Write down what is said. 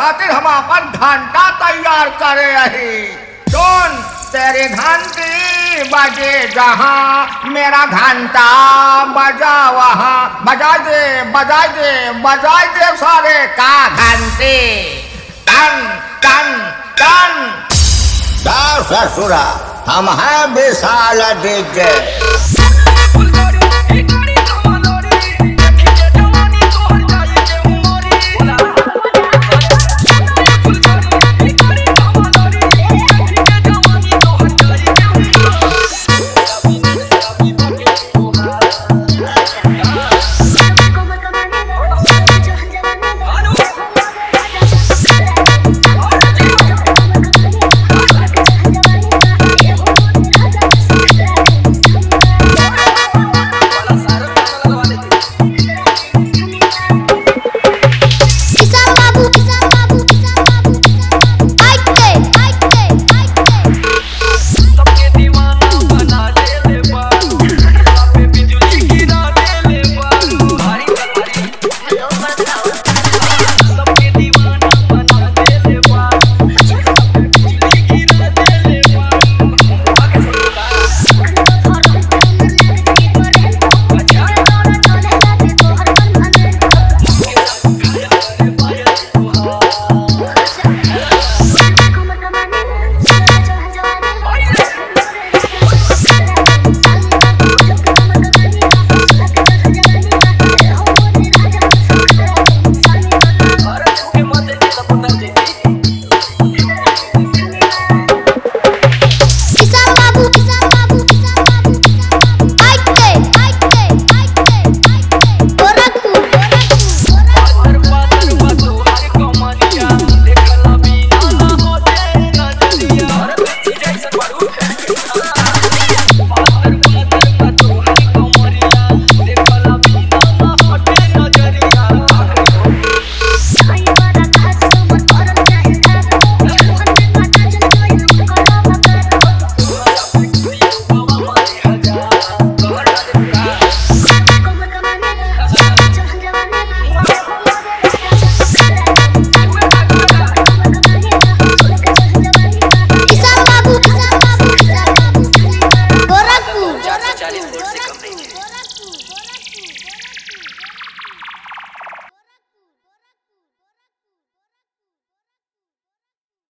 खातिर हम अपन घंटा तैयार करे रही सुन तेरी घंटी बजे जहाँ मेरा घंटा बजा वहाँ बजा दे बजा दे बजा दे सारे का घंटी टन टन टन जा ससुरा हम हैं विशाल डीजे